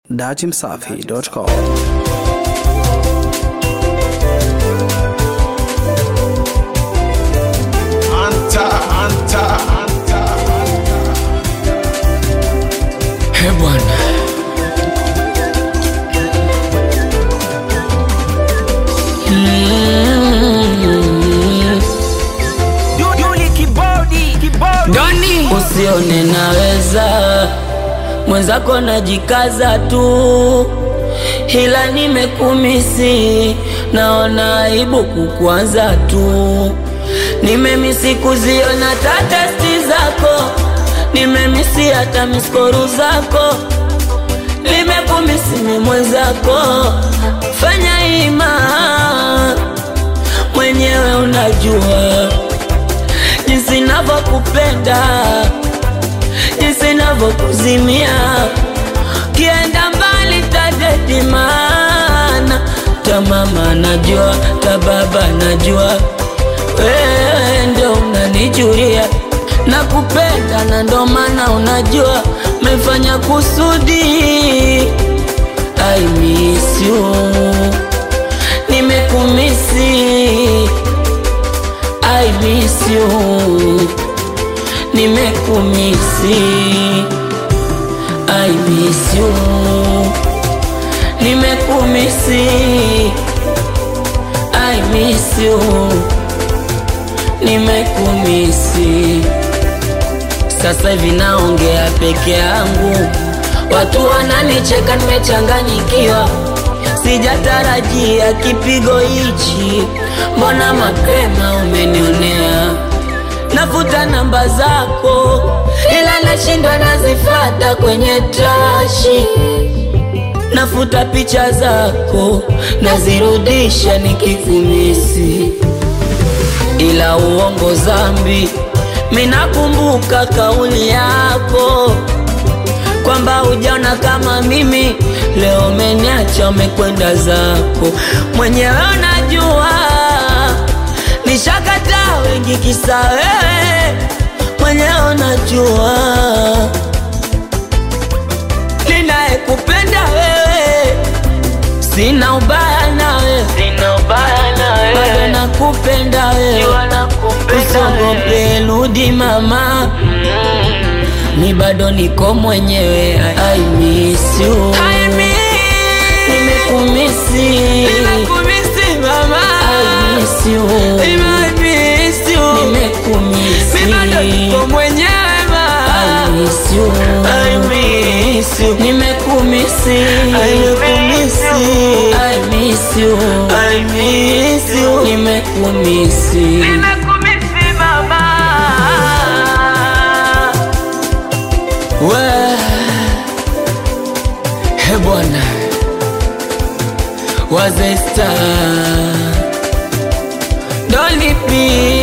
datimsafi.com. Anta, anta, anta, anta. He bwana, Doni, usione naweza mwenzako najikaza tu, ila nimekumisi, naona aibu kukwanza tu. Nimemisi kuziona tatesti zako, nimemisi hata miskoru zako, nimekumisi ni mwenzako, fanya ima mwenyewe unajua jinsi navyokupenda, jinsi navyokuzimia, kienda mbali tadedi, maana ta mama najua, ta baba najua, wewe ndio unanijulia nakupenda, na ndo maana unajua mefanya kusudi. I miss you, nimekumisi I miss you, nimekumisi. I miss you, nimekumisi. I miss you, nimekumisi. Sasa hivi naongea peke yangu, watu wananicheka, nimechanganyikiwa sijatarajia kipigo hichi, mbona mapema umenionea? Nafuta namba zako, ila nashindwa nazifata kwenye trashi. Nafuta picha zako, nazirudisha nikikumisi, ila uongo zambi. Minakumbuka kauli yako kwamba hujaona kama mimi, leo umeniacha umekwenda zako mwenyewe. Unajua nishakataa wengi kisa wewe, mwenyewe unajua ninayekupenda wewe, sina ubaya nawe, sina ubaya nawe, bado nakupenda wewe, usiogope, rudi mama ni bado niko mwenyewe. I miss you, nimekumisi, mama. I miss you, Nimemiss you. nimekumisi, Mi bado niko mwenyewe ma. I miss you, I miss you. nimekumisi, Nimekumisi. I miss you, I miss you. nimekumisi. Nimekumisi mama. We, he bwana wazesta dolipi